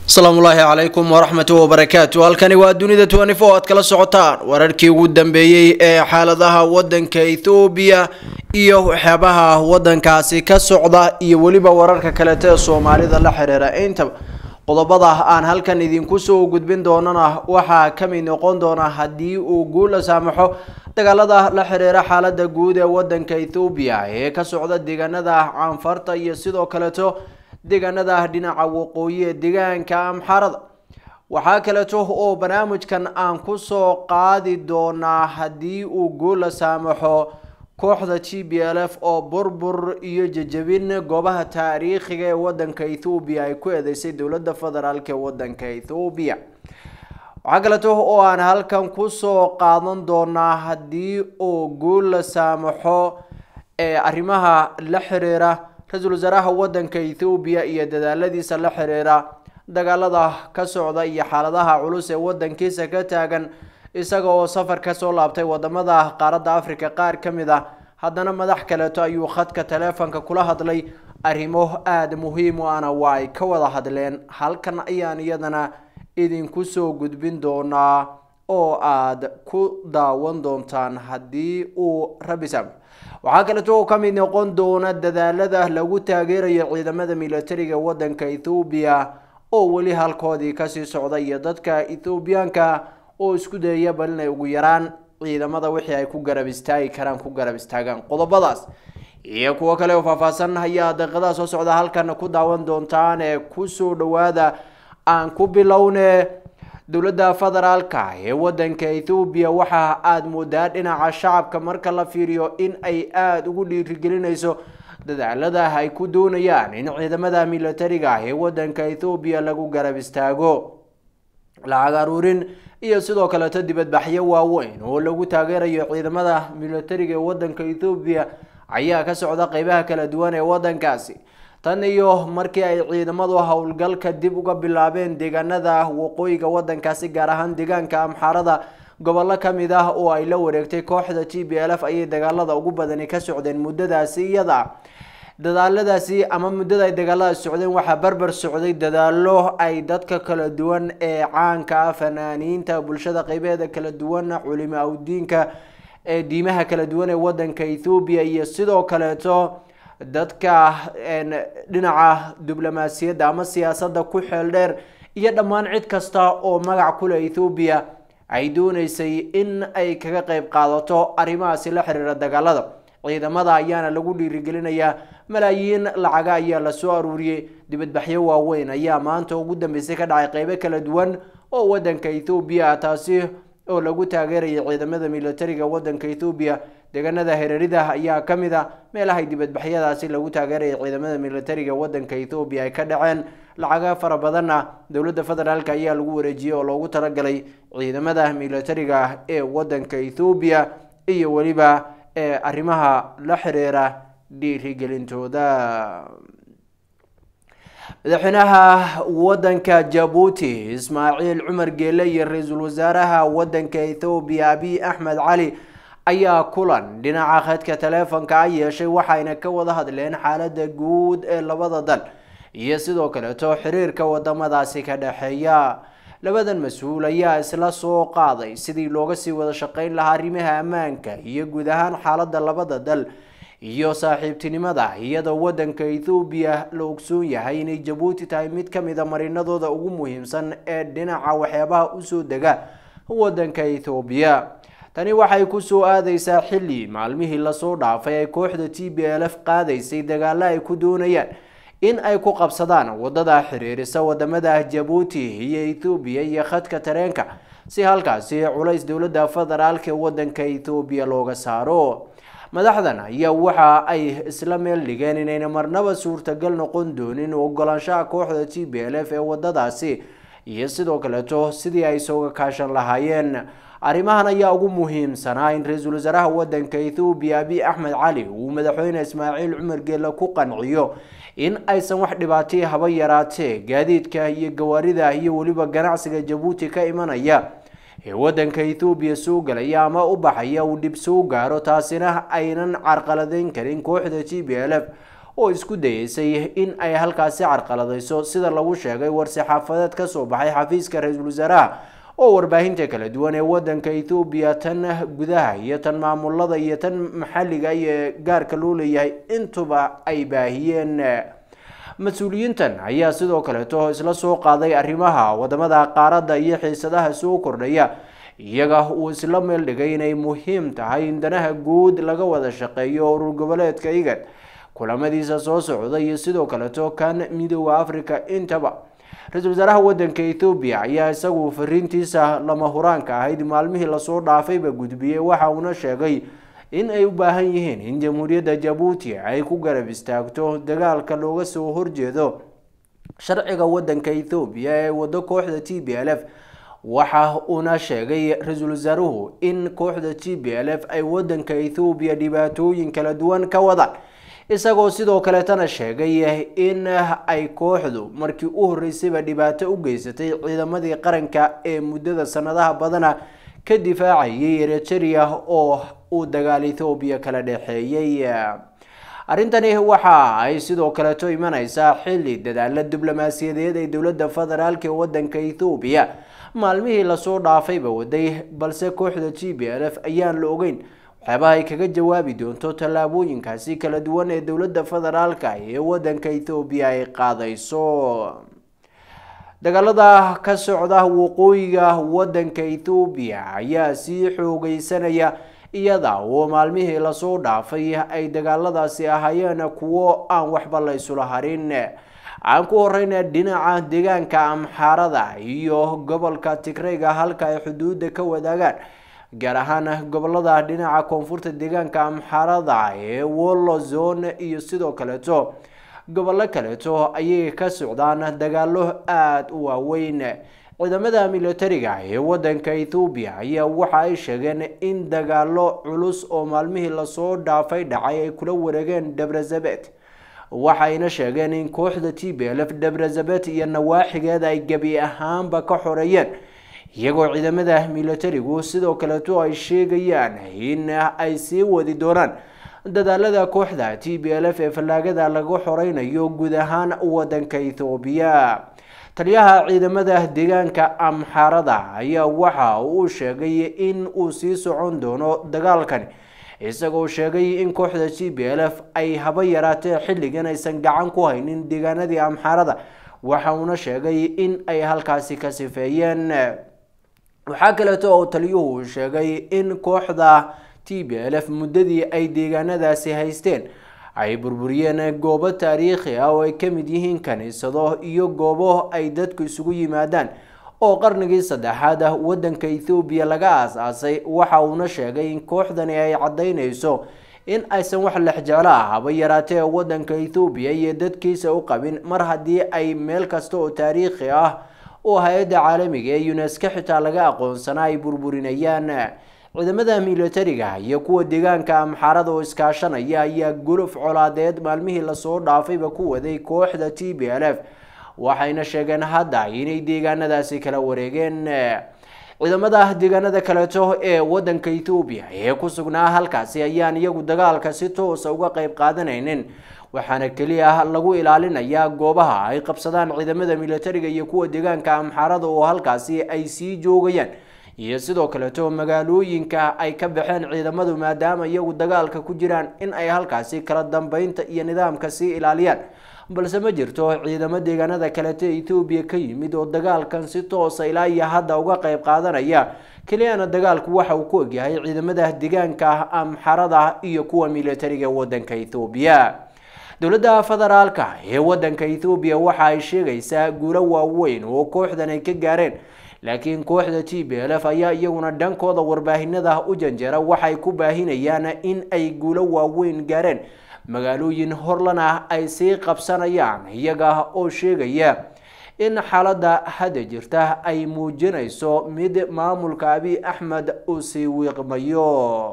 asalaamu ullaahi calaykum waraxmatu wabarakaatu halkani waa dunida twenty four aad kala socotaan wararkii ugu dambeeyey ee xaaladaha wadanka ethoobiya iyo waxyaabaha wadankaasi ka socda iyo weliba wararka kalete ee soomaalida la xiriira intaba qodobada aan halkan idinku soo gudbin doonana waxaa kamid noqon doona haddii uu guula saamaxo dagaalada la xiriira xaalada guud ee wadanka ethoobiya ee ka socda deegaanada caanfarta iyo sidoo kaleeto deegaanada dhinaca waqooyi ee deegaanka amxarada waxaa kaleeto oo barnaamijkan aan kusoo qaadi doonaa haddii uu guula saamaxo kooxda g b l f oo burbur iyo jejabin goobaha taariikhiga ee wadanka ethoobiya ay ku eedeysay dowlada federaalk ee wadanka ethoobiya waxaa kaleeto oo aan halkan kusoo qaadan doonaa haddii uu guula saamaxo ee arrimaha la xiriira ra-iisul wasaaraha wadanka ethoobiya iyo dadaaladiisa la xiriira dagaalada ka socda iyo xaaladaha culus ee wadankiisa ka taagan isaga oo safar kasoo laabtay wadamada qaaradda africa qaar ka mid ah haddana madax kaleeto ayuu khadka taleefonka kula hadlay arrimo aada muhiim u ana waa ay ka wada hadleen halkan ayaan iyadana idinku soo gudbin doonaa oo aada ku daawan doontaan haddii uu rabi saamaxo waxaa kaleeto oo kamid noqon doona dadaalada lagu taageerayo ciidamada militariga wadanka ethoobiya oo weli halkoodii kasii socda iyo dadka ethoobiyaanka oo isku dayaya bal inay ugu yaraan ciidamada wixii ay ku garab istaagi karaan ku garab istaagaan qodobadaas iyo kuwo kale oo faahfaahsan ayaa daqiiqadaha soo socda halkan ku daawan doontaan ee kusoo dhawaada aan ku bilowne dowladda federaalka ee wadanka ethoobiya waxa aada moodaa dhinaca shacabka marka la fiiriyo in ay aada ugu dhiirigelinayso dadaalada ay ku doonayaan in ciidamada militariga ee wadanka ethoobiya lagu garab istaago lacag aruurin iyo sidoo kaleeto dibadbaxyo waaweyn oo lagu taageerayo ciidamada militariga ee wadanka ethoobiya ayaa ka socda qeybaha kala duwan ee wadankaasi tan iyo markii ay ciidamadu howlgalka dib uga bilaabeen deegaanada waqooyiga wadankaasi gaar ahaan deegaanka amxaarada gobollo kamid ah oo ay la wareegtay kooxda g b l f ayay dagaalada ugu badani ka socdeen muddadaasi iyada dadaaladaasi ama muddada ay dagaaladaasi socdeen waxaa barbar socday dadaalo ay dadka kala duwan ee caanka ah fanaaniinta bulshada qeybeeda kala duwan culimo awdiinka ee diimaha kala duwan ee wadanka ethoobiya iyo sidoo kaleeto dadka dhinaca diblomaasiyadda ama siyaasadda ku xeel dheer iyo dhammaan cid kasta oo magac kule ethoobiya ay dooneysay in ay kaga qeyb qaadato arrimahaasi la xiriira dagaalada ciidamada ayaana lagu dhiirigelinayaa malaayiin lacaga ayaa lasoo aruuriyey dibadbaxyo waaweyn ayaa maanta ugu dambeysay ka dhacay qeybo kala duwan oo wadanka ethoobiya ah taasi oo lagu taageeraya ciidamada militariga wadanka ethoobiya deegaanada hareerida ayaa kamid a meelahay dibadbaxyadaasi lagu taageeraya ciidamada militariga wadanka ethoobiya ay ka dhaceen lacaga fara badanna dowladda federaalk ayaa lagu wareejiyey oo loogu talagalay ciidamada militariga ee wadanka ethoobiya iyo weliba ee arrimaha la xiriira dhiirigelintooda madaxweynaha wadanka jabuuti ismaaciil cumar geele iyo ra-iisul wasaaraha wadanka ethoobiya abiy axmed cali ayaa kulan dhinaca khadka taleefonka a yeeshay waxayna ka wada hadleen xaalada guud ee labada dal iyo sidoo kaleeto xiriirka wadamadaasi ka dhexeeya labadan mas-uul ayaa isla soo qaaday sidii looga sii wada shaqeyn lahaa arrimaha ammaanka iyo guud ahaan xaalada labada dal iyo saaxiibtinimada iyadoo wadanka ethoobiya la ogsoon yahay inay jabuuti tahay mid kamida marinadooda ugu muhiimsan ee dhinaca waxyaabaha usoo dega wadanka ethoobiya tani waxay kusoo aadeysaa xilli maalmihii lasoo dhaafay ay kooxda t b l f qaadaysay dagaalo ay ku doonayaan in ay ku qabsadaan wadada xiriirisa wadamada jabuuti iyo ethoobiya iyo khadka tareenka si halkaasi culays dowlada federaalk ee wadanka ethoobiya looga saaro madaxdan ayaa waxa ay isla meel dhigeen inayna marnaba suurtagal noqon doonin ogolaanshaha kooxda t b l f ee wadadaasi iyo sidoo kaleeto sidii ay sooga kaashan lahaayeen arrimahan ayaa ugu muhiimsanaa in ra-iisul wasaaraha wadanka ethoobiya abiy axmed cali uu madaxweyne ismaaciil cumar geele ku qanciyo in aysan wax dhibaatay haba yaraatee gaadiidka iyo gawaarida iyo weliba ganacsiga jabuuti ka imanaya ee wadanka ethoobiya soo galaya ama u baxaya uu dhib soo gaaro taasina aynan carqaladeyn karin kooxda g b l f oo isku dayeysay in ay halkaasi carqaladayso sida lagu sheegay war-saxaafadeed kasoo baxay xafiiska ra-iisul wasaaraha oo warbaahinta kala duwan ee wadanka ethoobiya tan gudaha iyo tan maamulada iyo tan maxalliga iyo gaarka loo leeyahay intuba ay baahiyeen mas-uuliyiintan ayaa sidoo kaleeto isla soo qaaday arrimaha wadamada qaaradda iyo xiisadaha soo kordhaya iyaga uu isla meel dhigay inay muhiim tahay in danaha guud laga wada shaqeeyo urur goboleedka igad kulamadiisa soo socda iyo sidoo kaleeto kan midooda africa intaba ra-iisul wasaaraha wadanka ethoobiya ayaa isagu fariintiisa lama huraanka ahayd maalmihii lasoo dhaafayba gudbiyey waxa uuna sheegay in ay u baahan yihiin in jamhuuriyadda jabuuti ay ku garab istaagto dagaalka looga soo horjeedo sharciga wadanka ethoobiya ee wado kooxda t b l f waxa uuna sheegay ra-iisul wasaaruhu in kooxda t b l f ay wadanka ethoobiya dhibaatooyin kala duwan ka wadaan isagoo sidoo kaleetana sheegay in ay kooxdu markii u horeysayba dhibaato u geysatay ciidamadii qaranka ee muddada sanadaha badana ka difaacayay eritrea oo uu dagaal ethoobiya kala dhexeeyey arrintani waxa ay sidoo kaleeto imaneysaa xilli dadaala diblomaasiyadeed ee dowladda federaalk ee wadanka ethoobiya maalmihii lasoo dhaafayba waday balse kooxda t b l f ayaan la ogeyn waxyaabaha ay kaga jawaabi doonto tallaabooyinkaasi kala duwan ee dowladda federaalka ee wadanka ethoobiya ay qaadayso dagaalada ka socda waqooyiga wadanka ethoobiya ayaa sii xoogeysanaya iyada oo maalmihii lasoo dhaafay ay dagaaladaasi ahaayeen kuwo aan waxba la isula harin aan ku horeyna dhinaca deegaanka amxaarada iyo gobolka tigreyga halka ay xuduudda ka wadaagaan gaar ahaan gobolada dhinaca koonfurta deegaanka amxaarada ee wollo zone iyo sidoo kaleeto gobollo kaleeto ayay ka socdaan dagaalo aada u waaweyn ciidamada militariga ee wadanka ethoobiya ayaa waxa ay sheegeen in dagaalo culus oo maalmihii lasoo dhaafay dhacay ay kula wareegeen debrazabet waxayna sheegeen in kooxda t b l f debrazabet iyo nawaaxigeeda ay gebi ahaanba ka xoreeyeen iyagoo ciidamada militarigu sidoo kaleeto ay sheegayaan in ay sii wadi doonaan dadaalada kooxda t b l f ee fallaagada laga xoreynayo guud ahaan wadanka ethoobiya taliyaha ciidamada deegaanka amxaarada ayaa waxa uu sheegay in uu sii socon doono dagaalkani isagoo sheegay in kooxda t b l f ay haba yaraatee xilligan aysan gacan ku haynin deegaanadii amxaarada waxa uuna sheegay in ay halkaasi ka sifeeyeen waxaa kaleeto oo taliyuhu sheegay in kooxda t b l f muddadii ay deegaanadaasi haysteen ay burburiyeen goobo taariikhi ah oo ay ka mid yihiin kaniisado iyo goobo ay dadku isugu yimaadaan oo qarnigii saddexaad ah wadanka ethoobiya laga aas-aasay waxa uuna sheegay in kooxdani ay caddaynayso in aysan wax lexjeclo ah haba yaraatee wadanka ethoobiya iyo dadkiisa u qabin mar haddii ay meel kasta oo taariikhi ah oo hay-adda caalamiga ee unesko xitaa laga aqoonsanaa ay burburinayaan ciidamada militariga iyo kuwa deegaanka amxaarada oo iskaashanaya ayaa guluf colaadeed maalmihii lasoo dhaafayba ku waday kooxda t b l f waxayna sheegeen hadda inay deegaanadaasi kala wareegeen ciidamada deegaanada kaleeto ee wadanka ethoobiya ee ku sugnaa halkaasi ayaan iyagu dagaalka si toosa uga qeyb qaadanaynin waxaana keliya lagu ilaalinayaa goobaha ay qabsadaan ciidamada militariga iyo kuwa deegaanka amxaarada oo halkaasi ay sii joogayaan iyo sidoo kaleeto magaalooyinka ay ka baxeen ciidamadu maadaama iyagu dagaalka ku jiraan in ay halkaasi kala dambeynta iyo nidaamka sii ilaaliyaan balse ma jirto ciidamo deegaanada kaleeto ethoobiya ka yimid oo dagaalkan si toosa ilaa iyo hadda uga qeyb qaadanaya keliyana dagaalku waxa uu ku ogyahay ciidamada deegaanka amxarada iyo kuwa militariga wadanka ethoobiya dowladda federaalka ee wadanka ethoobiya waxa ay sheegaysaa guulo waaweyn oo kooxdan ay ka gaareen laakiin kooxda t b l f ayaa iyaguna dhankooda warbaahinada u janjeera waxay ku baahinayaan in ay guulo waaweyn gaareen magaalooyin horlana ay sii qabsanayaan iyaga oo sheegaya in xaaladda hadda jirta ay muujinayso mid maamulka abiy axmed uu sii wiiqmayo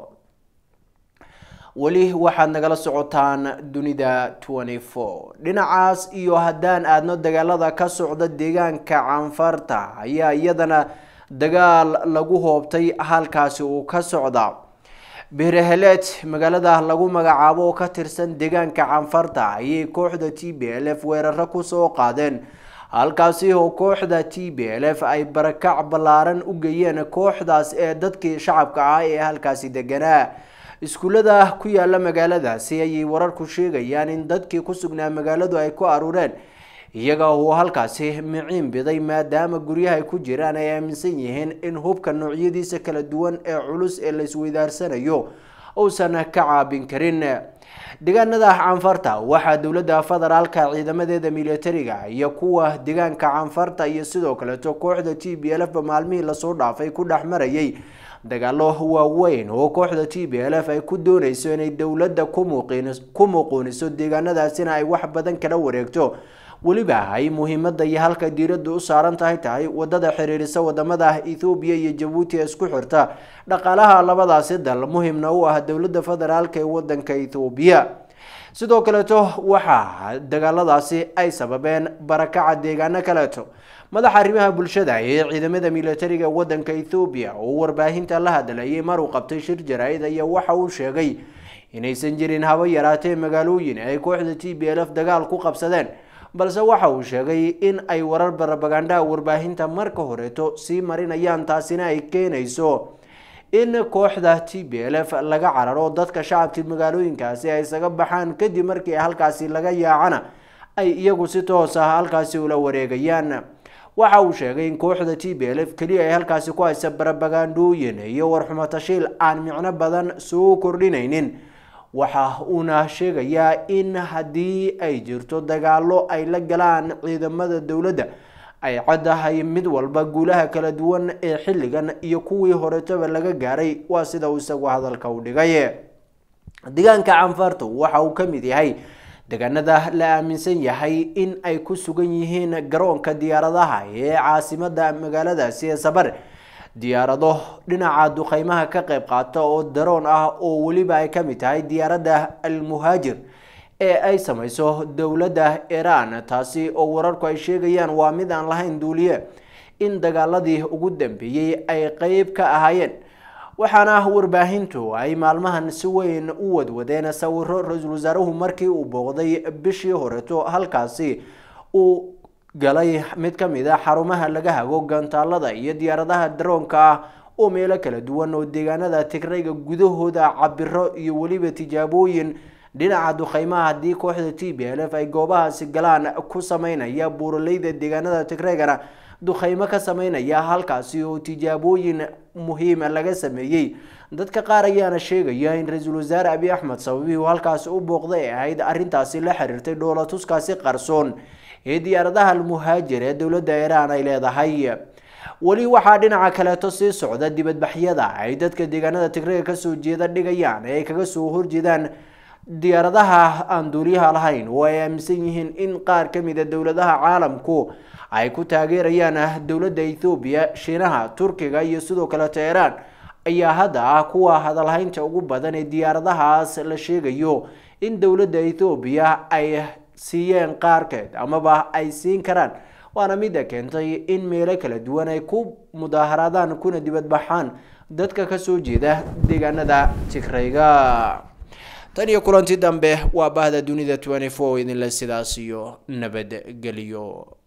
weli waxaad nagala socotaan dunida twenty four dhinacaas iyo haddaan aadno dagaalada ka socda deegaanka canfarta ayaa iyadana dagaal lagu hoobtay halkaasi uu ka socda beeraheleed magaalada lagu magacaabo oo ka tirsan deegaanka canfarta ayay kooxda t b l f weeraro kusoo qaadeen halkaasi oo kooxda t b l f ay barakac ballaaran u geeyeen kooxdaas ee dadkii shacabka ah ee halkaasi deganaa iskuullada ku yaala magaaladaasi ayay wararku sheegayaan in dadkii ku sugnaa magaaladu ay ku aruureen iyaga uu halkaasi miciin biday maadaama guryaha ay ku jiraan ay aaminsan yihiin in hubka noocyadiisa kala duwan ee culus ee la isweydaarsanayo uusan ka caabin karin deegaanada canfarta waxaa dowladda federaalka ciidamadeeda militariga iyo kuwa deegaanka canfarta iyo sidoo kaleeto kooxda t b l f ba maalmihii lasoo dhaafay ku dhex marayay dagaalo waaweyn oo kooxda t b l f ay ku dooneyso inay dowladda ku muquuniso deegaanadaasina ay wax badan kala wareegto weliba ay muhiimada iyo halka diirada u saaran tahay tahay wadada xiriirisa wadamada ethoobiya iyo jabuuti ee isku xirta dhaqaalaha labadaasi dal muhimna u ah dowlada federaalk ee wadanka ethoobiya sidoo kaleeto waxaa dagaaladaasi ay sababeen barakaca deegaano kaleeto madaxa arrimaha bulshada ee ciidamada militariga wadanka ethoobiya oo warbaahinta la hadlayay mar uu qabtay shir jaraa-id ayaa waxa uu sheegay inaysan jirin haba yaraatee magaalooyin ay kooxda t b l f dagaal ku qabsadeen balse waxa uu sheegay in ay warar barabagandhaha warbaahinta marka horeeto sii marinayaan taasina ay keenayso in kooxda t b l f laga cararo dadka shacabkii magaalooyinkaasi ay isaga baxaan kadib markii halkaasi laga yaacana ay iyagu si toos ah halkaasi ula wareegayaan waxa uu sheegay in kooxda t b l f keliya ay halkaasi ku haysa barabagandhooyin iyo warxumo tashiil aan micno badan soo kordhinaynin waxa uuna sheegayaa in haddii ay jirto dagaalo ay la galaan ciidamada dowladda ay caddahay mid walba guulaha kala duwan ee xilligan iyo kuwii horetaba laga gaaray waa sida uu isagu hadalka u dhigay deegaanka canfartu waxa uu ka mid yahay deegaanada la aaminsan yahay in ay ku sugan yihiin garoonka diyaaradaha ee caasimada magaaladaasi ee sabar diyaarado dhinaca duqeymaha ka qayb qaata oo daroon ah oo weliba ay ka mid tahay diyaaradda almuhaajir ee ay samayso dowladda iran taasi oo wararku ay sheegayaan waa mid aan lahayn duuliye in dagaaladii ugu dambeeyey ay qeyb ka ahaayeen waxaana warbaahintu ay maalmahan si weyn u wadwadeen sawiro ra-iisul wasaaruhu markii uu booqday bishii horeto halkaasi uu galay mid ka mid a xarumaha laga hago gantaalada iyo diyaaradaha daroonka ah oo meelo kala duwan oo deegaanada tigrayga gudahooda cabiro iyo weliba tijaabooyin dhinaca duqeymaha haddii kooxda t b l f ay goobahaasi galaan ku sameynaya buuraleyda deegaanada tigreygana duqeymo ka sameynaya halkaasi oo tijaabooyin muhiima laga sameeyey dadka qaar ayaana sheegaya in ra-iisul wasaare abiy axmed sababihii uu halkaasi u booqday ay ahayd arrintaasi la xiriirtay dhoolatuskaasi qarsoon ee diyaaradaha almuhaajir ee dowladda iiraan ay leedahay weli waxaa dhinaca kaleeto sii socda dibadbaxyada ay dadka deegaanada tigrega kasoo jeeda dhigayaan ee ay kaga soo horjeedaan diyaaradaha aan duuliyaha lahayn oo ay aaminsan yihiin in qaar ka mid a dowladaha caalamku ay ku taageerayaan dowladda ethoobiya shiinaha turkiga iyo sidoo kaleeto iiraan ayaa hadda ah kuwa hadalhaynta ugu badan ee diyaaradahaas la sheegayo in dowladda ethoobiya ay siiyeen qaarkeed amaba ay siin karaan waana midda keentay in meelo kala duwan ay ku mudaaharaadaan kuna dibadbaxaan dadka kasoo jeeda deegaanada tigrayga tan iyo kulanti dambe waa bahda dunida idinle sidaas iyo nabadgelyo